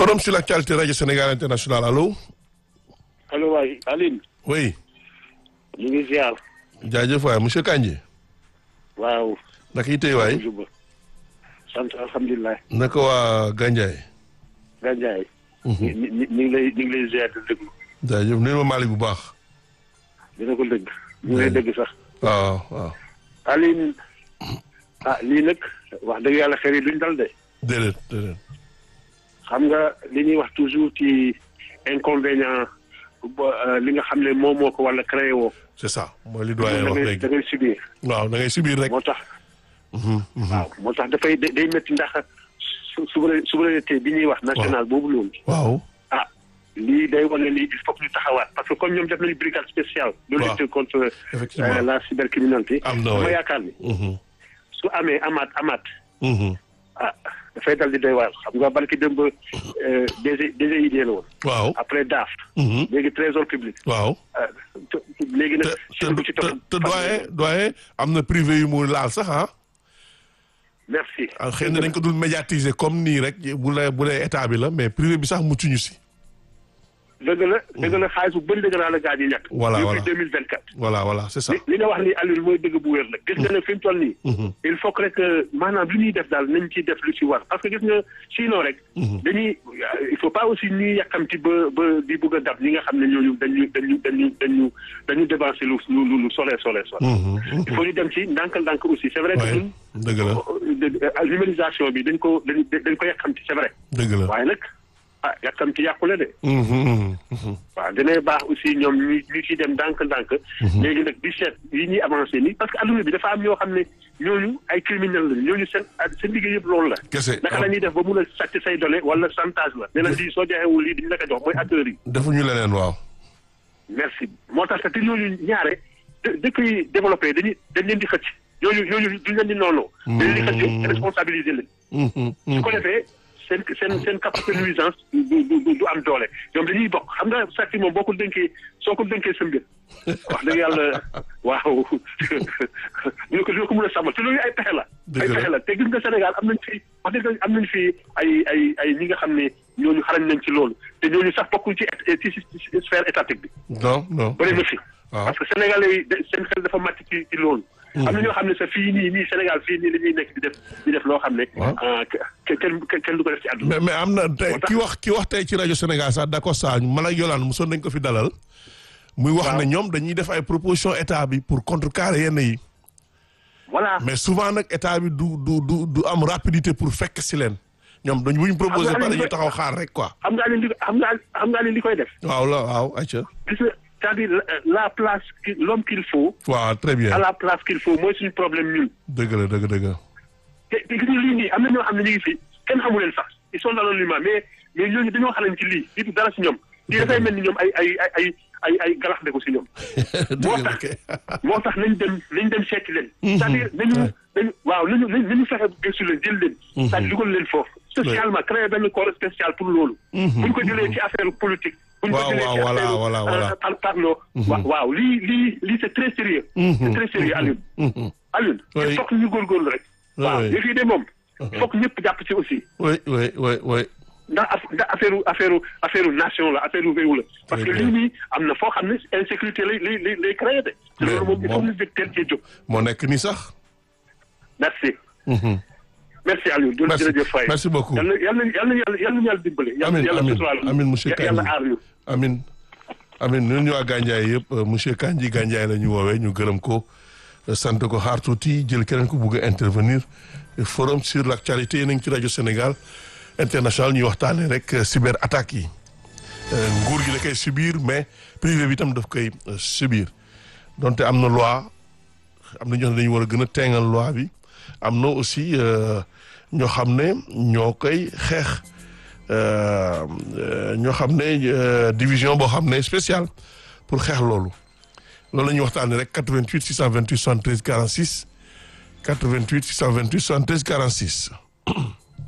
forum sur l'actualité radio Sénégal international allo. allo waay Aline. oui. ñu ngi ziar. jaajëf waay monsieur Kandji. waaw. naka yi tey waay. sant alhamdulilah. naka waa Gandiaye. Gandiaye. ñu ñu ngi lay ñu ngi lay ziar di déglu. jaajëf nuyu ma Malick bu baax. dina ko dégg. ñu ngi lay dégg sax. waaw waaw. Aline. ah lii nag wax dëgg yàlla xel yi duñ dal de. déedéet déedéet. xam nga li ñuy wax toujours ci inconvénient li nga xam ne moom moo ko wala créé woo. c'est ça mooy li doyen wax léegi da ngay subir. waaw da ngay subir rek. moo tax. waaw moo tax dafay day métti ndax su souveraineté bi ñuy wax. national boobu loolu. waaw. ah lii day wane ni il faut que ñu taxawaat parce que comme ñoom def nañu brigade spéciale. de lutte contre la cybercriminalité. am na dama yaakaar ni. su amee amaat amaat. ah dafay dal di doy waar xam nga barki démb DG DGID la woon. waaw après DAF. léegi trésor public. waaw. léegi nag. te te te doyen doyen am na privé yu mu laal sax ah. merci. xëy na dañ ko dul médiatiser comme nii rek bu la bu dee état bi la mais privé bi sax muccuñu si. dëgg la dëgg la xaalis bu bëri dëgg naa la gaa yi ñàkk. voilà voilà depuis deux mille vingt quatre. voilà voilà c'est ça. li nga wax ni Aliou mooy dëgg bu wér la. gis nga ne fi mu toll nii. il faut que rek maanaam li ñuy def daal nañ ciy def lu ci war parce que gis nga sinon rek. dañuy il faut pas aussi ñuy yàkkamti ba ba di bëgg a dab ñi nga xam ne ñooñu dañu dañu dañu dañu dañu dévancé lu lu lu sore sore sore. il faut ñu dem ci ndànk-ndànk aussi c'est vrai que ñun. dëgg la numérisation bi dañ ko dañ dañ ko yàkkamti c'est vrai. dëgg la waaye nag. ah yàkkamti yàqule de. waaw dina baax aussi ñoom ñu ñu ciy dem ndànk-ndànk. léegi nag di seet yi ñuy avancé nii parce que adduna bi dafa am ñoo xam ne ñooñu ay criminel lañu ñooñu seen seen liggéey yëpp loolu la. kese naka la ñuy def ba mun a sàcc say données wala chantage la. ne la lii soo joxewul lii diñ la ko jox mooy acteurs yi. defuñu leneen waaw. merci moo tax te ñooñu ñaare dëkk yi développé dañuy dañ leen di xëcc ñooñu ñooñu duñ leen di noonu. dañ leen di xëcc responsabiliser leen. su ko defee. seen seen seen capacité nuisance du du du am doole ñoom dañuy bokk xam nga sàcc moom boo ko dénkee soo ko dénkee sa mbir wax dëgg yàlla waaw ñu ne ko dina ko mën a sàmmal te loolu ay pexe la. ay pexe la te gis nga Sénégal am nañ fi wax dëgg am nañ fi ay ay ay ñi nga xam ne ñooñu xarañ nañ ci loolu te ñooñu sax bokkul ci ci sphère étatique bi. non non bëri na fi. parce que sénégalais yi seen xel dafa màcc ci ci loolu. am na ñoo xam ne sax fii nii nii Sénégal fii nii la ñuy nekk di def di def loo xam ne. kenn kenn du ko def ci àdduna. mais mais am na tey ki wax ki wax tey ci rajo Sénégal sax d'accord saa man ak Yolande mosoon nañ ko fi dalal. muy wax ne ñoom dañuy def ay proposition état bi pour contrecarrer yenn yi. voilà mais souvent nag état bi du du du du am rapidité pour fekk si leen. ñoom dañu bu ñu proposé ba dañuy taxaw xaar rek quoi. xam nga li xam nga xam nga li koy def. waaw la waaw ayca. c'est-à-dire la place l'homme qu'il faut. waaw très bien à la place qu'il faut mooy suñu problème ñun. dëgg la dëgg dëgg. te te gis nga lii nii am na ñoo xam ne ñu ngi fi kenn xamu leen sax ils sont anonymes mais mais ñooñu dañoo xalañ ci lii lii du dara si ñoom. lii dafay mel ni ñoom ay ay ay ay ay galax de ko si ñoom. moo tax moo tax nañ dem nañ dem seeti leen. c'est-à-dire nañu nañu waaw nañu nañu fexe gëstu leen jël leen. c'est-à-dire dugal leen foofu. spécialement créer benn corps spécial pour loolu. bu ñu ko jëlee ci affaire politique. waaw waaw voilà voilà voilà par parlo waaw lii lii lii c'est très sérieux c'est très sérieux Alioune Alioune il faut que ñu góorgóorlu rek waaw yëf yi de moom il faut que ñëpp jàpp ci aussi oui oui oui oui ndax ndax affaire affaire affaire nation la affaire réew la parce que lii nii am na foo xam ne insécurité lay lay lay créé de te loolu moom il faut ñu jóg teel cee jóg moo nekk nii sax merci merci Aliou jërëjëf Faye merci beaucoup yal na yal na yal na yal na yàlla dimbale. amiin amiin amiin monsieur Kandji yàlla aar ñu. amiin amiin ñun ñu waa Gandiaye yëpp monsieur Kandji Gandiaye la ñu woowee ñu gërëm ko sant ko xaar tuuti jël keneen ku bugg a intervenir forum sur l'actualité yéen a ngi ci rajo Sénégal international ñuy waxtaanee rek cyber attaques yi nguur gi da koy subir mais privé bi tam daf koy subir donte am na loi am na ñoo xam ne dañu war a gën a teengal loi bi am na aussi ñoo xam ne ñoo koy xeex ñoo xam ne division boo xam ne spéciale pour xeex loolu loolu la ñuy waxtaanee rek 88 628 73 46 88 628 73 46.